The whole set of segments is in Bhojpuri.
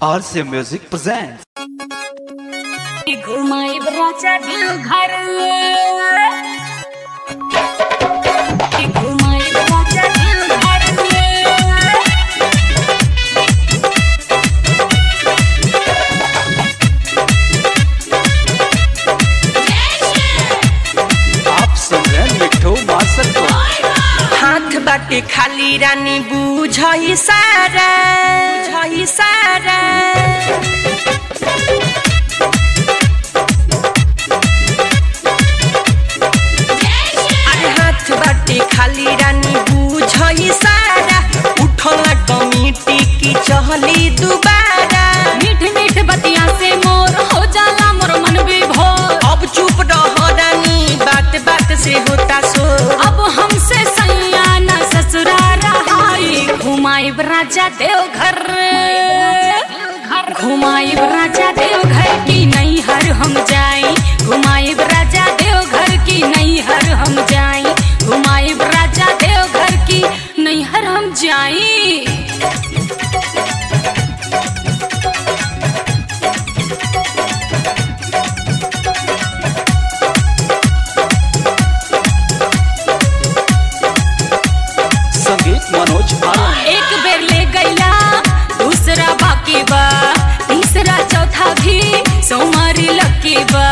RC Music presents. घुमाई राजा दिल घर घुमाई राजा दिल घर आप सुन रहे हैं मिठू मास्टर को हाथ बाटे खाली रानी बुझई सारा बुझई सारा अरे हाथ बाटे खाली रानी बुझई सारा उठल कमिटी की चहली दुबारा मीठ मीठ बतिया से मोर हो जाला मोर मन विभोर अब चुप रह रानी बात बात से होता सो अब हमसे सैया न ससुरा रहाई घुमाई राजा देव घर घुमाई राजा देव घर की नहीं हर हम जाई घुमाई राजा देव घर की नहीं हर हम जाई घुमाई राजा देव घर की नहीं हर हम जाई संगीत मनोज आनंद एक बेर ले गईला दूसरा बाकी बा तीसरा चौथा भी सोमारी लकी बा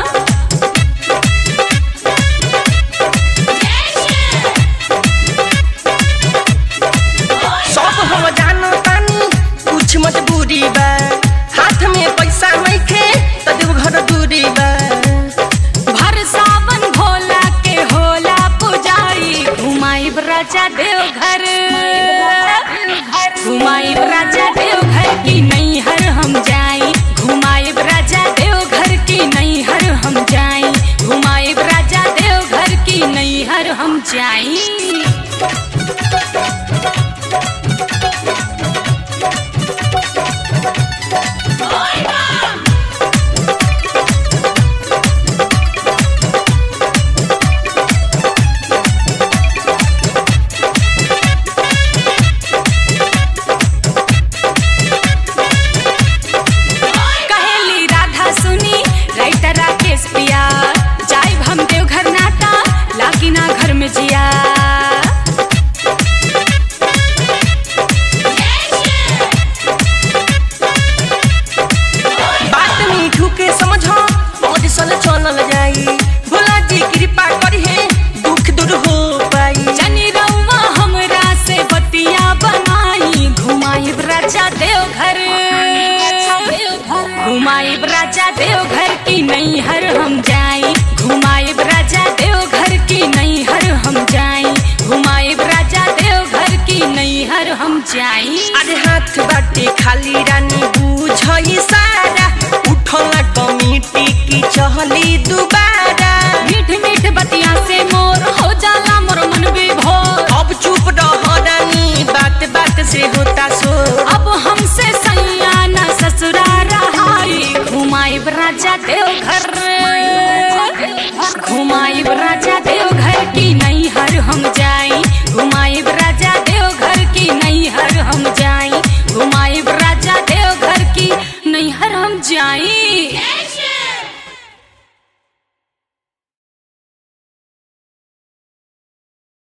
सब हम जानो तानी कुछ मजबूरी बा हाथ में पैसा नइखे त देव घर दूरी बा भर सावन भोला के होला पुजाई घुमाई राजा देव घर घुमाई राजा देव घर की नहीं हर हम जाई घुमाई राजा देव घर की नहीं हर हम जाई घुमाई राजा देव घर की नहीं हर हम जाई कहेली राधा सुनी राइटर राकेश पिया जाई हम देव घर नाटा लागी ना घर में जिया बात मीठू के समझो और सल चलल जाई भोला जी कृपा करी है दुख दूर हो पाई जनी रउआ हमरा से बतिया बनाई घुमाई राजा देव घर घुमाई राजा देव घर की नहीं हर हम जाई घुमाई राजा देव घर की नहीं हर हम जाई घुमाई राजा देव घर की नहीं हर हम जाई अरे हाथ बाटे खाली